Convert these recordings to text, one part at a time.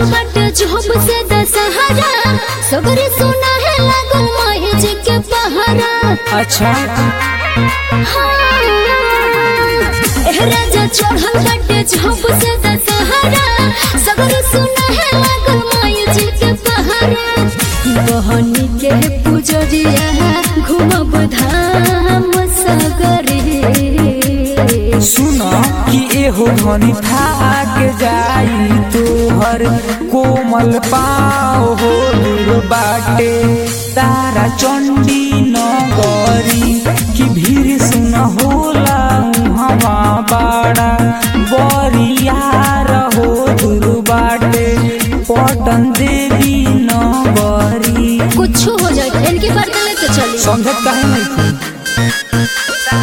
बाटे जब से दशहरा सगरे सुना है लागल माए जी के पहरा अच्छा हाँ। एह राजा चढ़ल बाटे जब से दशहरा सगरे सुना है लागल माए जी के पहरा बहनी के पुजरिया घूमब धाम सगरे सुन कि एहो धनी थाक जाई तोहर कोमल पाओ हो दूर बाटे तारा चंडी नगरी कि भीड़ सुन होला हवा बाड़ा बरिया रहो दूर बाटे पटन देवी नगरी कुछ हो जाए इनके बर्तन लेके चली समझत काहे नहीं थी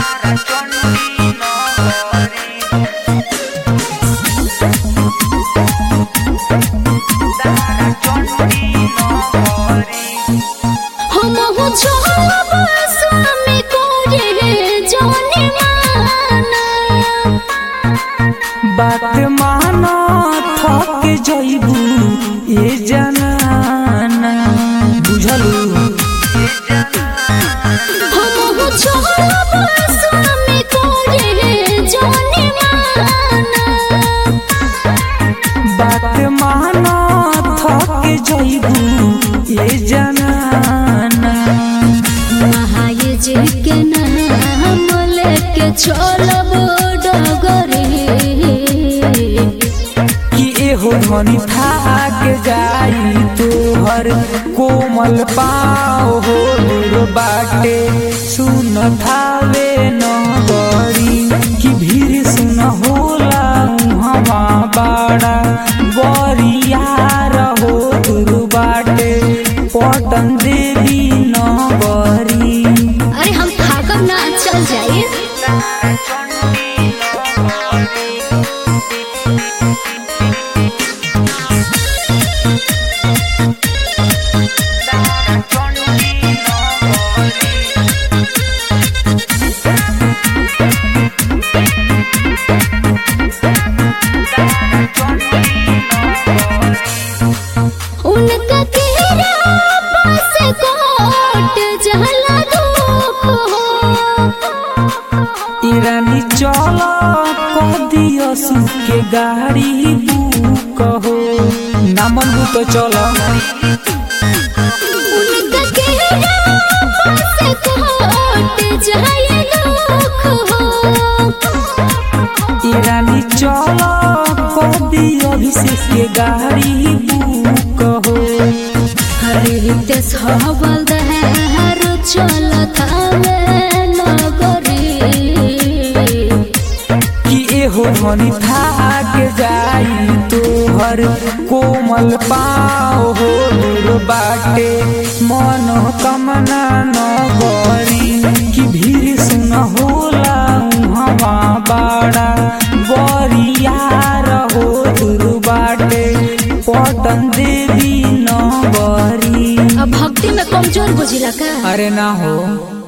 हम हो छोड़ब स्वामी को रे जाने माना बात माना थक जइबू ए जनाना बुझलू हम हो छोड़ब स्वामी को रे जाने माना बात माना थक जइबू ए जनाना महाये जी के नाम लेके चलब डगरे कि एहो धनी थाक जाई तोहर कोमल पाओ हो दूर बाटे सुन थावे नगरी कि भीड़ सुन होला हवा बाड़ा बरिया रहो दूर बाटे पटन देवी नगरी अरे हम थाकब ना चल जाइए उनका तेरा पास कोट जहला धूप हो ईरानी चल कदियो सुके गाड़ी बुक हो नामन तो चल उनका तेरा पास कोट जहला दुख हो ईरानी चल कदियो अभिषेक के गाड़ी बुक हो हरित सहबल दहर चलत हवे नगरी कि एहो धनी थाक जाई तोहर कोमल पाओ हो दूर बाटे मन कमना नगरी कि भीड़ सुन होला हवा बाड़ा बरिया रहो दूर बाटे पटन देवी नगरी अब भक्ति में कमजोर बुझिला का अरे ना हो